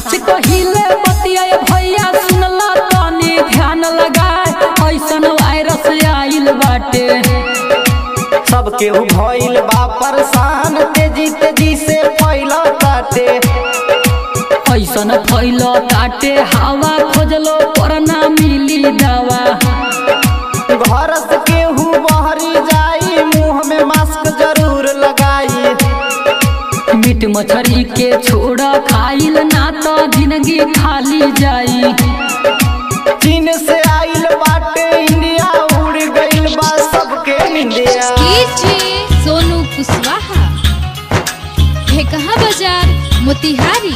साच कहिले बतिया भैया सुनला तनी ध्यान लगाए ऐसन वायरस आइल बाटे सब केहू भइल बा परेशान तेजी तेजी से फैला ताटे ऐसन फैल ताटे हवा खोजलो पर ना मिली दवा घर से केहू बहरी जाई मुंह में मास्क जरूर लगाई मीट मछली के छोड़ खाइल ना तो जिंदगी खाली जाई चीन से आइल बाटे इंडिया उड़ गइल बा सबके इंडिया डीजे सोनू कुशवाहा ढेकहा बाजार मोतिहारी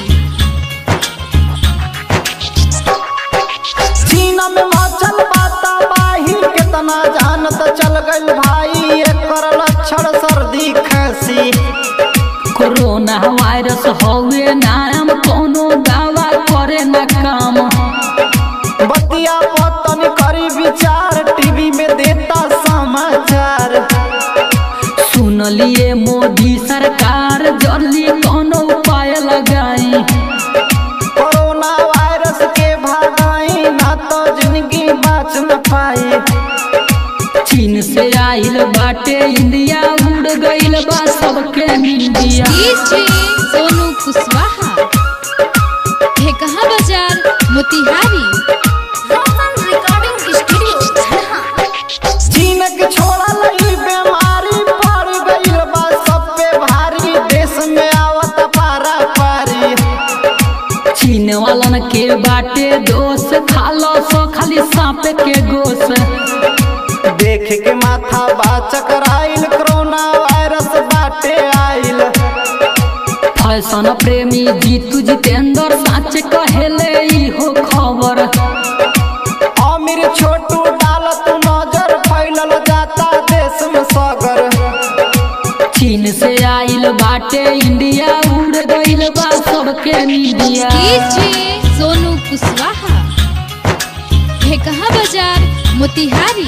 चीन में मचल बाता बाही कितना जानत चल गइल भाई एकर लक्षण सर्दी खांसी कोरोना वायरस हवे नाम कोनो दावा करे ना काम बतिया पतन करी विचार टीवी में देता समाचार सुन लिए मोदी सरकार जल्दी कोनो उपाय लगाई कोरोना वायरस के भागाई ना तो जिंदगी बच न पाई चीन से आइल बाटे इंडिया उड़ गइल बा सबके इंडिया डीजे सोनू कुशवाहा ढेकहा बाजार मोतिहारी रिकॉर्डिंग स्टूडियो चीन के छोड़ा लई बीमारी पड़ गइल बा सब पे भारी देश में आवत पारा पारी चीन वालन के बाटे दोष खालो सो खाली सांप के गोश देख के माथा बा चकराइल कोरोना वायरस बाटे आइल फैशन प्रेमी जीतू जितेंद्र साच कहेले इहो खबर अमीर छोटू डालत नजर फैलल जाता देश में सगर चीन से आइल बाटे इंडिया उड़ गइल बा सबके इंडिया डीजे सोनू कुशवाहा ढेकहा बाजार मोतिहारी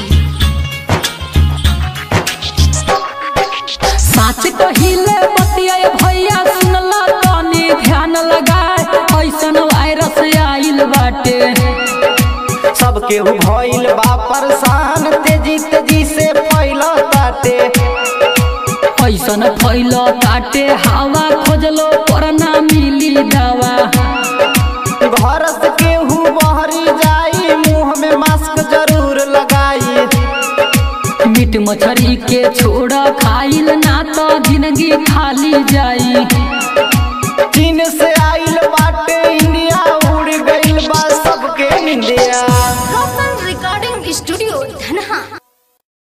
साच कहिले बतिया भैया सुनला तनी ध्यान लगाए ऐसन वायरस आइल बाटे सब केहू भइल बा परेशान तेजी तेजी से फैला ताटे ऐसन फैल ताटे हवा खोजलो पर ना मिली दवा घर से केहू बहरी जाई मुंह में मास्क जरूर लगाई मीट मछली के छोड़ खाइल ना तो जिंदगी खाली जाई चीन से आइल बाटे इंडिया उड़ गइल बा सबके इंडिया